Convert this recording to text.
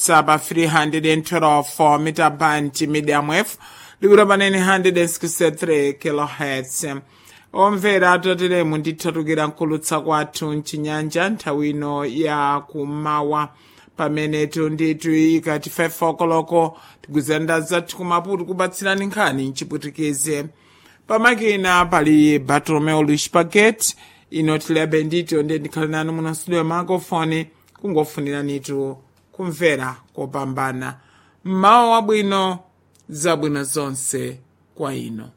whatsapp pa 312 mita band medium wave likuti panene 163 kilohertz omvera atoteremu ndithatukira nkulutsa kwathu mchinyanja nthawi ino ya kumawa pamene tunditu ikati 5 okoloko tigwizanda zathu kumaputu kubatsirani nkhani mchiputikize pamakina pali bartolomeo luis paget ino tiliabe ndito ndiye ndikhale nanu muno studio makofoni kungofuniranitu kumvera kopambana mmawa wabwino zabwino zonse kwa ino